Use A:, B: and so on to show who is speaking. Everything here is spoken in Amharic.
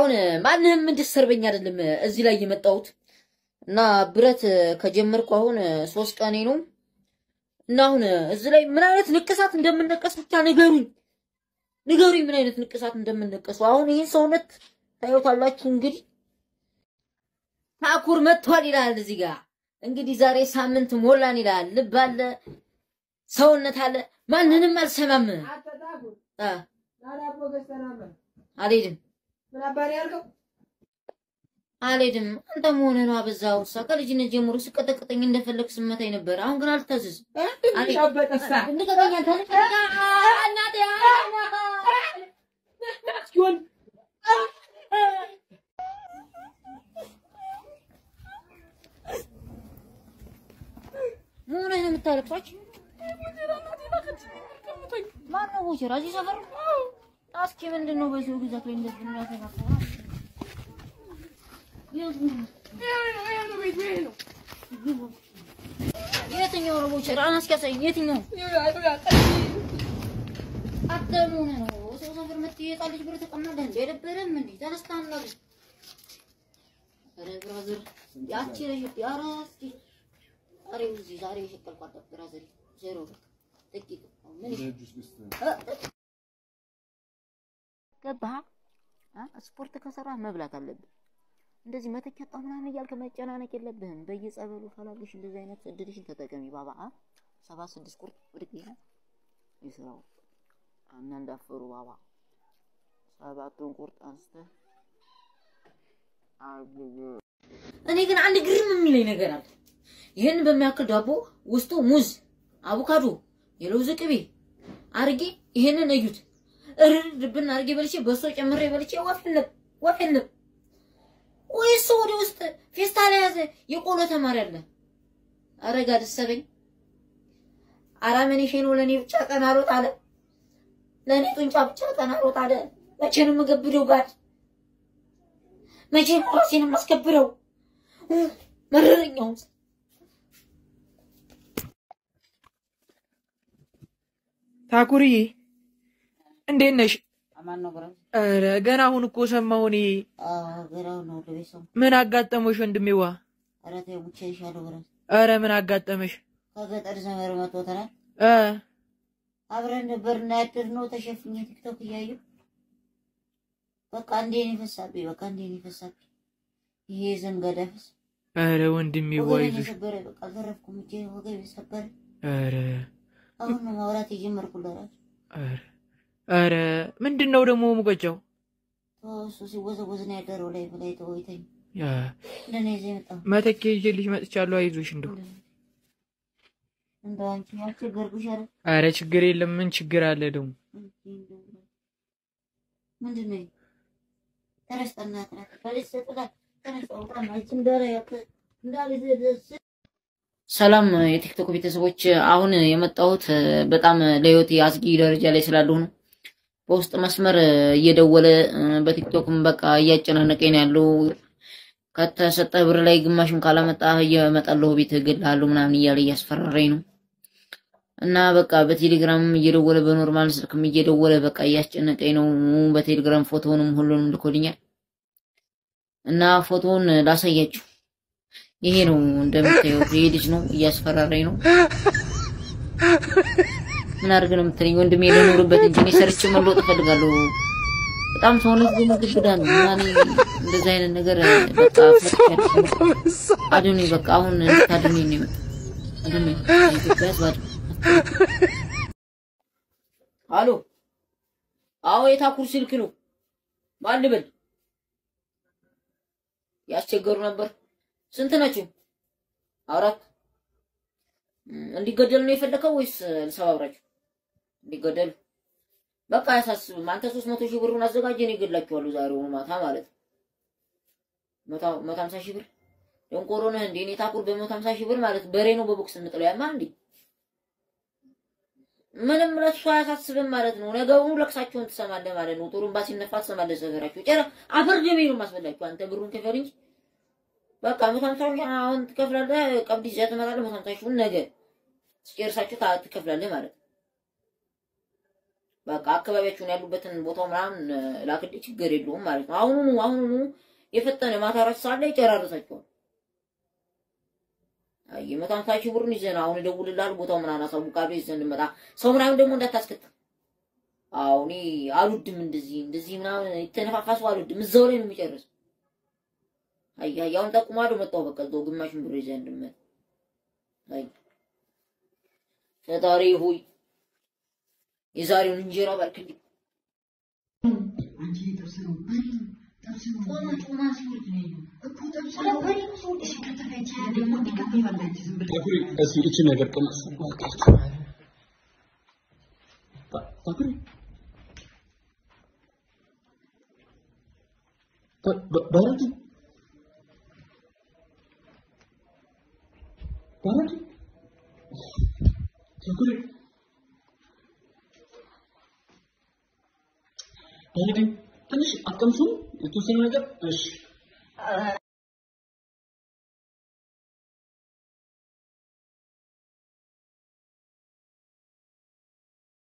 A: አሁን ማንንም እንድሰርበኝ አይደለም እዚህ ላይ የመጣሁት እና ብረት ከጀመርኩ አሁን ሶስት ቀኔ ነው እና አሁን እዚህ ላይ ምን አይነት ንቅሳት እንደምነቀስ ብቻ ንገሩኝ፣ ንገሩኝ ምን አይነት ንቅሳት እንደምነቀሱ። አሁን ይህን ሰውነት ታዩታላችሁ። እንግዲህ ታኩር መጥቷል ይላል እዚህ ጋር እንግዲህ ዛሬ ሳምንት ሞላን ይላል። ልብ አለ፣ ሰውነት አለ። ማንንም አልሰማም። አ አልሄድም አልሄድም። አንተ መሆንህ ነው አበዛኸው። እሷ ከልጅነት ጀምሮ ስቀጠቅጠኝ እንደፈለግ ስመታኝ ነበር። አሁን ግን አልታዘዝም። ልቀቀኝ አንተ፣ ልቀቀኝ። እናቴ ምን ነው የምታለቅሷቸው? ማነው ቦቸራ? እዚህ ሰፈር እስኪ ምንድን ነው በሰው ግዛት ላይ እንደዚህ የሚያፈናፍነው? የትኛው ነው ቦቸራ? እስኪ ያሳየኝ። የትኛው አንተ ምን ሆነህ ነው ሰው ሰፈር መጥተህ የህፃን ልጅ ብር ተቀማለህ እንዴ? አይደብርህም እንዴ? ተነስተህ አናግር። ኧረ ብራዘር ያቺ ልጅ ኧረ እስኪ ዛሬ እዚህ ዛሬ የሸቀልኳት ብራዘር ዜሮ በቃ ጥቂት ምን ገባህ? ስፖርት ከሰራ መብላት አለብህ። እንደዚህ መተኪያ ጣ ምናምን እያልክ መጨናነቅ የለብህም። በየጸበሉ ፈላልሽ እንደዚህ አይነት እድልሽን ተጠቀሚ ባባ። ሰባ ስድስት ቁርጥ ብድግ ይላል ይስራው እና እንዳፈሩ ባባ ሰባቱን ቁርጥ አንስተህ እኔ ግን አንድ ግርም የሚለኝ ነገር አለ። ይህን በሚያክል ዳቦ ውስጡ ሙዝ፣ አቮካዶ፣ የለውዝ ቅቤ አርጌ ይሄንን እዩት። እርድብን አርጌ በልቼ በሶ ጨምሬ በልቼ ወፍ የለም ወፍ የለም። ወይስ ወደ ውስጥ ፌስታል የያዘ የቆሎ ተማሪ አለ? ኧረ ጋር ደሰበኝ። አራመኔ ሼኖ ለእኔ ብቻ ቀን አልወጥ አለ። ለእኔ ጡንቻ ብቻ ቀን አልወጥ አለ። መቼ ነው የምገብደው? ጋር መቼ ነው ራሴን የማስከብረው? መረረኛው
B: ታኩርዬ እንዴት ነሽ?
A: አማን ነው ብራ
B: ኧረ ገና አሁን እኮ ሰማሁ እኔ።
A: ገራው ነው ለቤት ሰው
B: ምን አጋጠመሽ ወንድሜዋ?
A: ኧረ ተው ሙቼ ይሻለው ብራ
B: ኧረ ምን አጋጠመሽ?
A: ከገጠር ዘመር መጥቶ ተናል
B: እ
A: አብረን ነበር እና ያደርነው ተሸፍኜ ቲክቶክ እያየሁ በቃ እንዴ ነው ይፈሳብኝ። በቃ እንዴ ነው ይፈሳብኝ። ይሄ ዘንጋዳፍስ
B: ኧረ ወንድሜዋ
A: ወገቤን
B: ይዞሽ።
A: የሰበረ በቃ አልተረፍኩም። እጄ ወገቤ ሰበረ።
B: ኧረ
A: አሁን ነው ማውራት የጀመርኩ ለራሱ
B: ኧረ ኧረ ምንድን ነው ደግሞ ሙቀጫው?
A: እሱ ሲወዘወዝ ነው ያደረው ላይ ላይ ተወይተኝ
B: ያ
A: እንደኔ ይዘህ የመጣው
B: መተኪያ ይዤልሽ መጥቻለሁ። አይዞሽ እንደው
A: እንደው አንቺ ያስቸገርኩሽ አይደል?
B: ኧረ ችግር የለም። ምን ችግር አለ ደግሞ?
A: ምንድን ነው ተነስ፣ ጠናት ናት በልጅ ሰጥላት ተነስ፣ አውጣና አንቺ እንዳለ ያክ እንዳለ ደስ ሰላም የቲክቶክ ቤተሰቦች፣ አሁን የመጣሁት በጣም ለህይወቴ አስጊ ደረጃ ላይ ስላለሁ ነው። በውስጥ መስመር እየደወለ በቲክቶክም በቃ እያጨናነቀኝ ነው ያለው። ከተሰጠህ ብር ላይ ግማሽም ካላመጣህ እየመጣለሁ ቤት እገልሃለሁ ምናምን እያለ እያስፈራራኝ ነው እና በቃ በቴሌግራም እየደወለ በኖርማል ስልክም እየደወለ በቃ እያስጨነቀኝ ነው። በቴሌግራም ፎቶውንም ሁሉንም ልኮልኛል እና ፎቶውን ላሳያችሁ። ይሄ ነው እንደምታዩት፣ ይሄ ልጅ ነው እያስፈራራኝ ነው። ምን አድርግ ነው የምትለኝ ወንድሜ? ልኖርበት እንጂ እኔ ሰርቼ መለወጥ እፈልጋለሁ። በጣም ሰውነት ግን ግብዳ ነው እና እኔ እንደዚህ አይነት ነገር በቃ አድኑኝ፣ በቃ አሁን እንድታድኑኝ ነው የመጣሁት። አድኑኝ፣ የኢትዮጵያ ሕዝብ አድኑኝ። አሎ፣ አዎ፣ የታኩር ስልክ ነው። ማን ልበል? ያስቸገሩ ነበር። ስንት ናቸው? አራት። እንዲገደሉ ነው የፈለከው ወይስ ልሰባብራቸው? እንዲገደሉ በቃ አያሳስብም። አንተ ሶስት መቶ ሺህ ብሩን አዘጋጀ፣ እኔ እገድላቸዋለሁ ዛሬውኑ ማታ ማለት ነው። መቶ ሀምሳ ሺህ ብር ደንቆሮ ነህ እንዴ? እኔ ታኩር በመቶ ሀምሳ ሺህ ብር ማለት በሬ ነው በቦክስ እንጥለው ያማ እንዴ? ምንም ለሱ አያሳስብም ማለት ነው። ነገውኑ ለቅሳቸውን ትሰማለህ ማለት ነው። ጥሩምባ ሲነፋ ትሰማለህ ሰፈራቸው። ጨረ አፈር ደሜ ነው የማስበላቸው። አንተ ብሩን ክፈል እንጂ በቃ መቶ ሀምሳ ሺህ አሁን ትከፍላለህ። ቀብድ ይዘህ ትመጣለህ። መቶ ሀምሳ ሺውን ነገ ስጨርሳችሁ ታ- ትከፍላለህ ማለት ነው። በቃ አካባቢያችሁን ያሉበትን ቦታው ምናምን ላክልኝ፣ ችግር የለውም ማለት ነው። አሁኑኑ አሁኑኑ የፈጠነ ማታ አራት ሰዓት ላይ ይጨራርሳቸዋል። አይ መቶ ሃምሳ ሺህ ብሩን ይዘን አሁን እደውልልሃለሁ፣ ቦታው ምናምን አሳውቃለሁ፣ ይዘን እንመጣ። ሰው ምናምን ደግሞ እንዳታስከትል። አዎ እኔ አልወድም እንደዚህ እንደዚህ ምናምን የተነፋፋሱ አልወድም። እዛው ላይ ነው የሚጨርሰው። አይ አይ አሁን ጠቁማለሁ፣ መጣሁ በቃ እዛው ግማሽን ብር ይዘን እንድመጣ። አይ ፈጣሪ ሆይ የዛሬውን እንጀራ ባርክልኝ።
C: ታኩሪ እስኪ እቺ ነገር ቅመስ ታኩሪ ባረኪ ባረኪ ታኩሪ ባረኪ ትንሽ አቀምሱ የተወሰነ ነገር እሺ